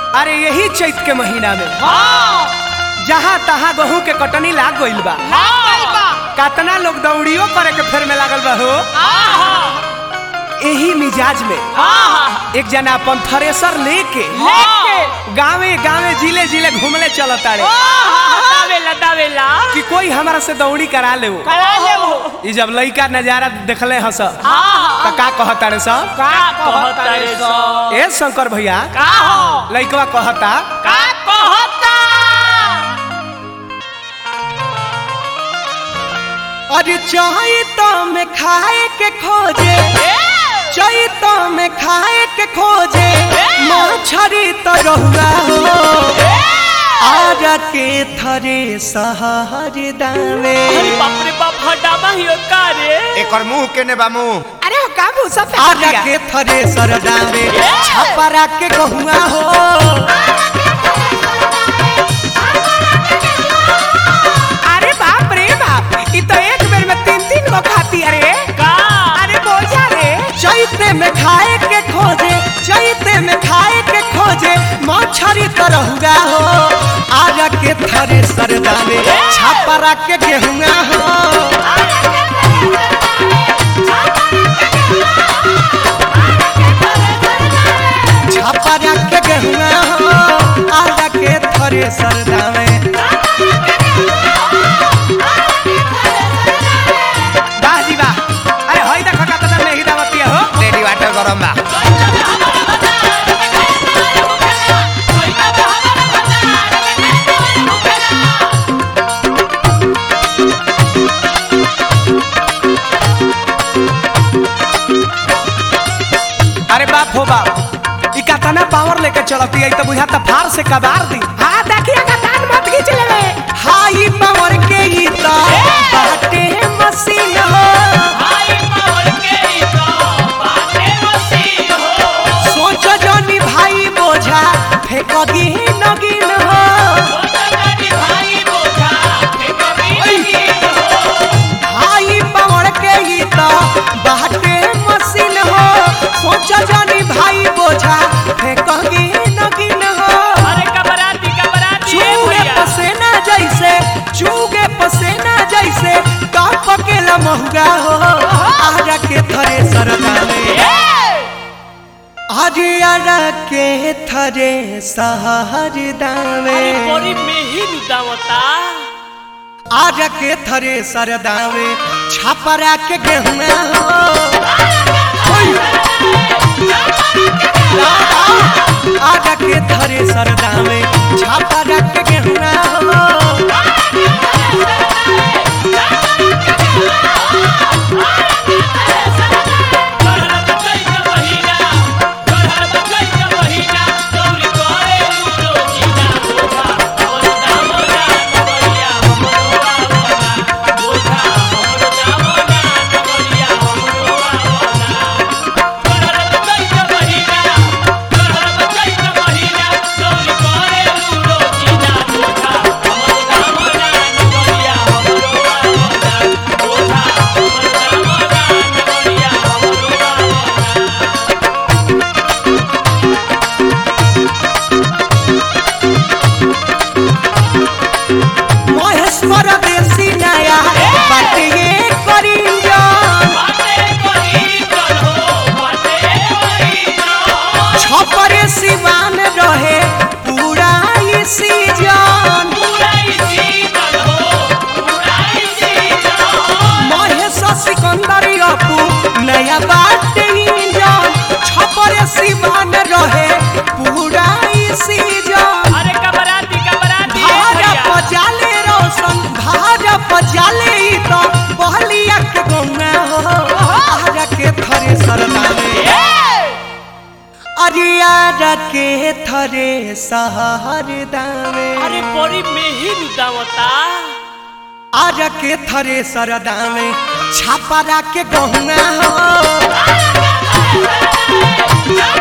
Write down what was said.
अरे यही चैत के महीना में हाँ जहाँ तहाँ गेहूं के कटनी लाग गइल बा कतना लोग दौड़ियो करे के फेर में लागल बा हो यही मिजाज में एक जना अपन थ्रेसर लेके गावे गावे जिले जिले घूमले चलताड़े दावेला दावेला कि कोई हमारा से दौड़ी करा ले वो करा ले वो ई जब लइका नजारा देखले हस हाँ त का कहताड़े सब का कहता रे सो ए शंकर भैया का हो लइकवा कहता का कहता अरे चैत में खाए के खोजे चैत में खाए के खोजे मछरी तो रहुआ हो आरा के थरे सहर दावे अरे बाप रे बाप हटावा हियो का रे एकर मुंह केने बा मुंह अरे हो का भूसा आरा के थरे सर दावे छपरा के गहुआ हो अरे बाप रे बाप ई तो एक बेर में तीन तीन गो खाती अरे का अरे बोझा रे चैते में खाए के खोजे चैते में खाए के खोजे मछरी तरहुआ हो आरा के थरे सरदावे छापरा के गेहुआ हो छापरा के गेहुआ हो आरा के थरे सरदावे वाह जी वाह अरे होई देखो का तना में हिदावती हो रेडी वाटर गरम बा अरे बाप हो बाप ई कतना पावर लेके चलती है तो बुझाता फार से कबार दी हां देखिए का दान मत खींच लेवे हाई पावर के ई तो बाटे मशीन हो भाई मोर के तो बाटे मसीह हो सोचो जनी भाई बोझा फेंक दी नगिन हो सोचनी भाई बोझा फेंकबी नहीं हो हाई पावर के ई तो बाटे मशीन हो सोचो जनी भाई बोझा फेंक दी नगिन हो अरे कबराती कबराती ए चूगे भैया पसेना जैसे चूगे पसेना जैसे काप के लमहुगा हो आरा के थरे सरदावे आरा के थरे सहर दावे अरे बड़ी मेही नुदावता आरा के थरे सरदावे छापरा के गेहुआ हो आरा के थरे सरदावे छापरा के गेहुआ हो करहर बचई के महीना करहर बचई के महीना गौरी करे लूलो जीना बोझा और दाम जान बढ़िया हमरो आवना बोझा हमरो दाम जान बढ़िया हमरो आवना करहर बचई के महीना करहर बचई के महीना गौरी करे लूलो जीना बोझा हमरो दाम जान बढ़िया हमरो आवना बोझा हमरो दाम जान बढ़िया हमरो आवना महेश्वर देसी नया बाटे ये करिंजन बाटे करी करो बाटे करी करो छपरे सिवान रहे पूरा ई सीजन उड़ाई सीजन हो उड़ाई सीजन महेश सिकंदर अपू नया बाटे इंजन छपरे सिवान रहे पूरा ई सीजन अरे कबराती कबराती ए भाजा भैया पजाले रोशन भाजा पजाले ई तो बहलिया के गौना हो आरा के थरे सरदावे अरियारा के थरे सहर दावे अरे बड़ी मेही नुदावता आरा के थरे सरदावे छापरा के गहुआ हो